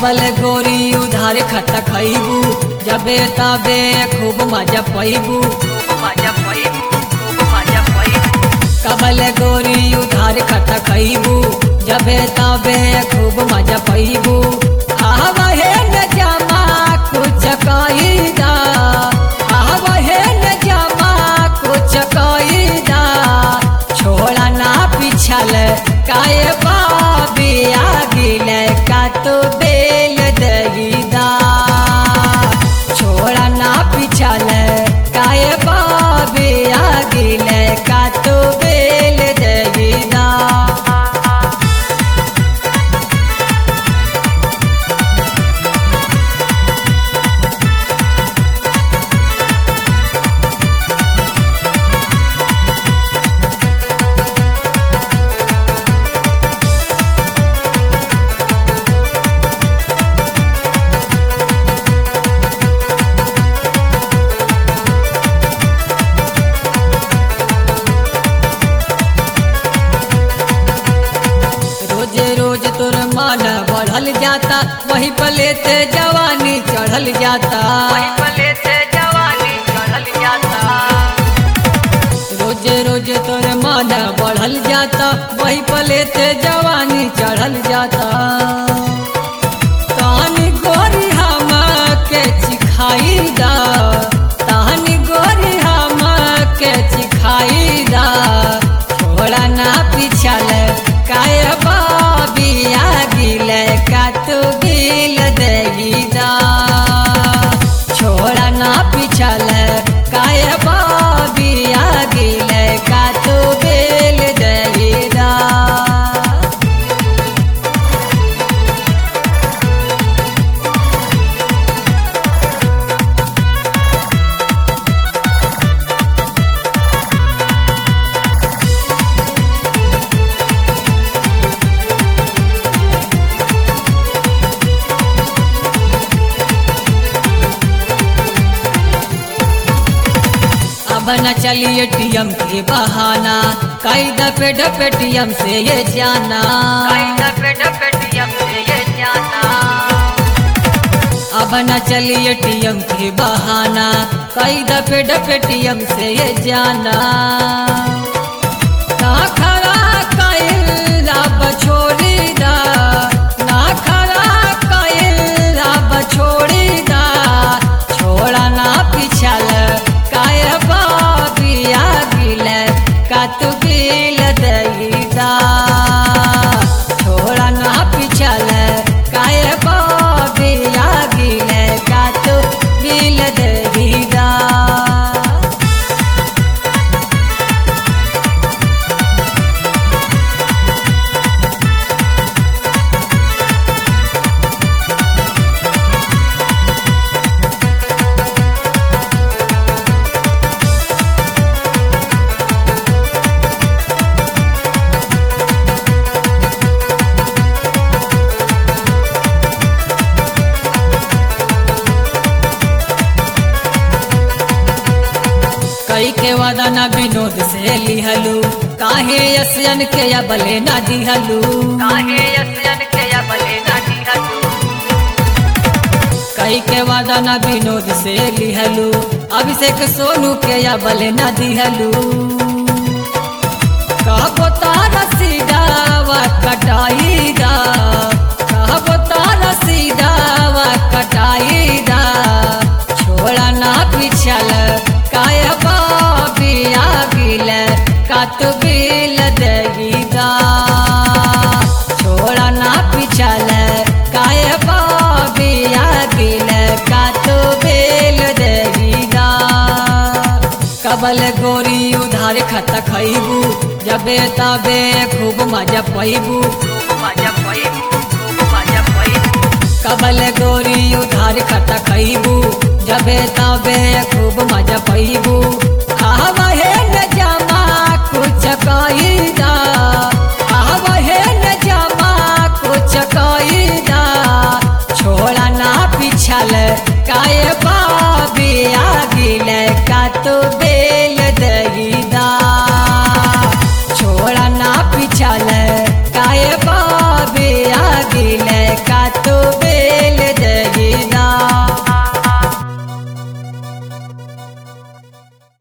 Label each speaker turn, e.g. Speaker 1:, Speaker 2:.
Speaker 1: कबल गोरी उधार खत खैबू जबे तबे खूब मजा पैबू कबल गोरी उधार खत खैबू जबे तबे खूब मजा पैबू आवहे न जमा कुछ कईदा आवहे न जमा कुछ कईदा छोड़ा ना पिछल काय बाबी आगिल का तो बेल दहीदा छोड़ा ना पिछल काय बाबी आगिल का तो बेल दहीदा रोज रोज तोर मान बढ़ल जाता वही पले ते जवानी चढ़ल जाता रोज रोज तोर मान बढ़ल जाता वही पले ते जवानी चढ़ल जाता तानी गोरी हम के चिखाई दा तानी गोरी हम के चिखाई दा छोड़ा ना पिछल काय बाबिया गिल का तू गिल दहीदा छोड़ा ना पिछल काय बाबिया गिल का तू गिल दहीदा अब न चलिए एटीएम के बहाना कई दफे डपेटीएम से ये जाना अब न चलिए एटीएम के बहाना कई दफे डपेटीएम से ये जाना ना खरा कईल अब छोड़ी दा ना खरा कईल अब छोड़ी दा छोड़ा ना पिछल काय बाबिया गिल का तू गिल दईदा छोड़ा ना पिछल काय बाबिया गिल का तू गिल दईदा कई के वादा ना विनोद से लिहलू काहे यसियन के या बले ना दिहलू कई के वादा ना विनोद से लिहलू अभिषेक सोनू के या बले ना दिहलू कहबो तारा सीधावा कटाई दा कहबो तारा सीधावा कटाई दा छोड़ा ना पिछल काय बाबिया गिल का तू गिल दहीदा छोड़ा ना पिछल काय बाबिया गिल का तू गिल दहीदा कबल गोरी उधार खत खैबू जबे तबे खूब मजा पैबू कबल गोरी उधार खत खैबू जबे तबे खूब मजा पैबू